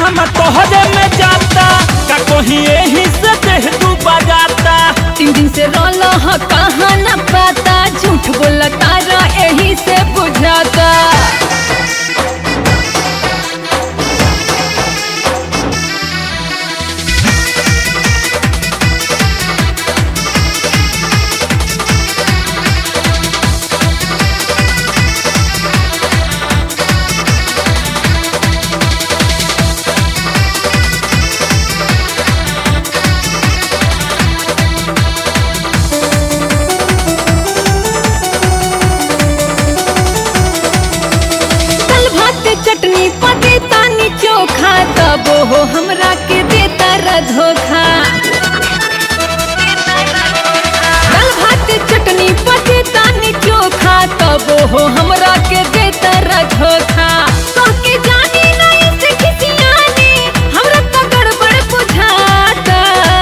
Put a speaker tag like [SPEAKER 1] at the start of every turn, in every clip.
[SPEAKER 1] हम तोहरे में जाता का कहीं यही से देह तू बजाता
[SPEAKER 2] तीन दिन से रोलो ह कहाँ न पाता झूठ बोला तारा यही से बुझाता कल भात चटनी पते तानी चोखा तब हो हमरा के देता र धोखा कल भात चटनी पते तानी चोखा तब हो हमरा के देता र धोखा कह के जानी नहीं से खिसियानी हमरा तो गड़बड़ बुझाता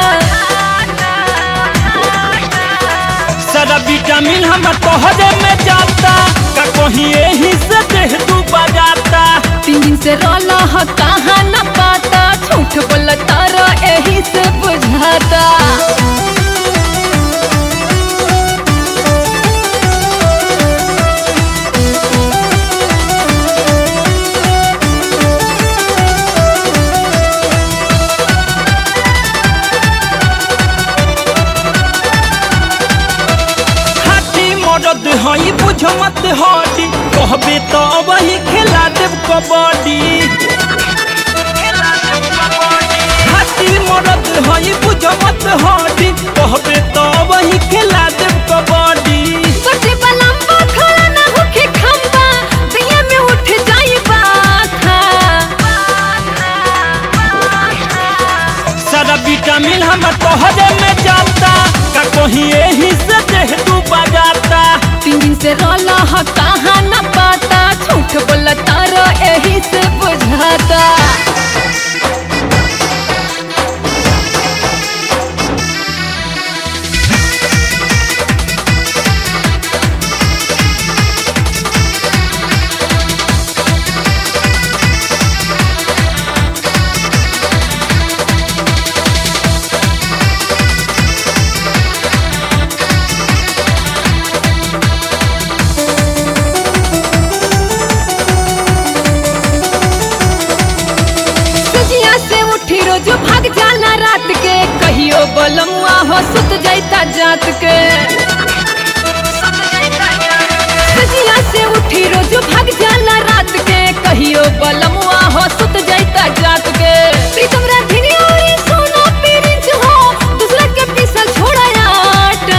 [SPEAKER 1] सारा विटामिन हम तोहरे में जाता का कहीं यही से देह तू बजाता
[SPEAKER 2] तीन दिन से रोला ह कहाँ न पाता झूठ बोला तारा यही से बुझाता
[SPEAKER 1] हाथी मरद हई बुझ मत हडी कहबे तो वही खेला देव कबड्डी हाथी मरद हई बुझ मत हडी कहबे तो वही खेला देव कबड्डी
[SPEAKER 2] सोचे बलम्बा खड़ा न होके खम्बा दिया में उठ जाई बाथा
[SPEAKER 1] सारा विटामिन हम तोहरे में जाता का कहीं यही से देह तू बजाता
[SPEAKER 2] तीन दिन से रोला ह कहाँ न पाता झूठ बोला तारा यही से बुझाता सजिया से उठी रोज भाग जाला रात के कहियो बलमुआ हो सुत जाता जात के सजिया से उठी रोज भाग जाला रात के कहियो बलमुआ हो सुत जाता जात के प्रीतम राधिनी और सोना पीरिच हो दूसरा के पीछा छोड़ा आटा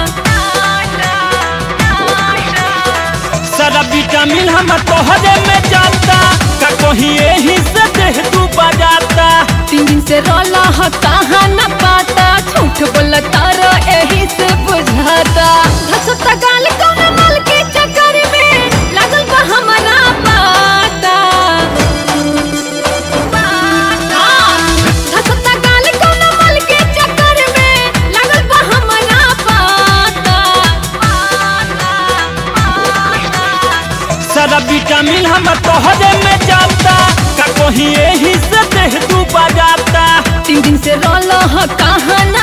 [SPEAKER 1] सारा विटामिन हम तोहरे में जाता का कहीं यही से देह तू बजाता
[SPEAKER 2] तीन दिन से रोला ह कहाँ न पाता झूठ बोला तारा यही से बुझाता धसता गाल कौन मल के चक्कर में लागल बा हमारा पाता हाँ, धसता गाल कौन मल के चक्कर में लागल बा हमारा पाता
[SPEAKER 1] सारा विटामिन हम तोहरे में जाता का कहीं यही से देह तू बजाता
[SPEAKER 2] तीन दिन से रोला ह कहाँ न